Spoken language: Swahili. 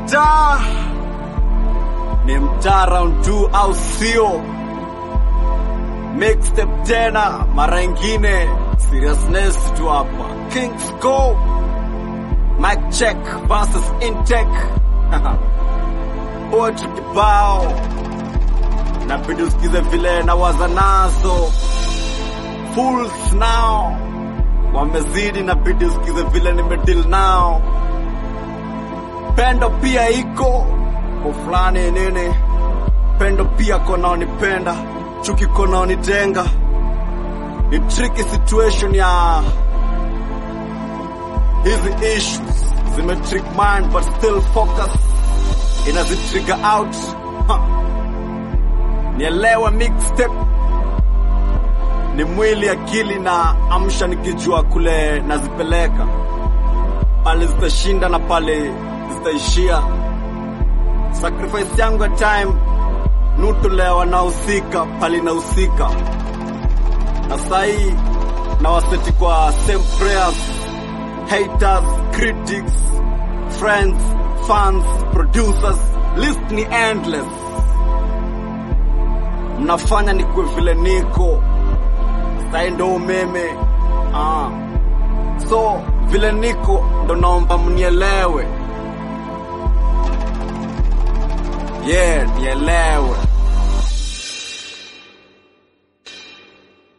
mtaa ni mtaa round 2 au sio? Mixtape tena mara ingine, seriousness tu hapa. Kings go mic check versus intake poetry kibao, nabidi usikize vile na waza nazo fools now wamezidi, nabidi usikize vile nimedeal nao. Pendo pia iko kwa fulani nini, pendo pia konaonipenda, chuki konaonitenga. Ni tricky situation ya hizi issues zimetrick mind but still focus inazitrigger out ha. Nielewe mixtape ni mwili, akili na amsha, nikijua kule nazipeleka pale zitashinda na pale zitaishia. Sacrifice yangu ya time nutolewa nahusika pale nahusika, na sahii na waseti kwa same prayers, haters, critics, friends, fans, producers, list ni endless. Mnafanya nikuwe vile niko sai ndo umeme ah. So vile niko ndo naomba mnielewe, yeah, nielewe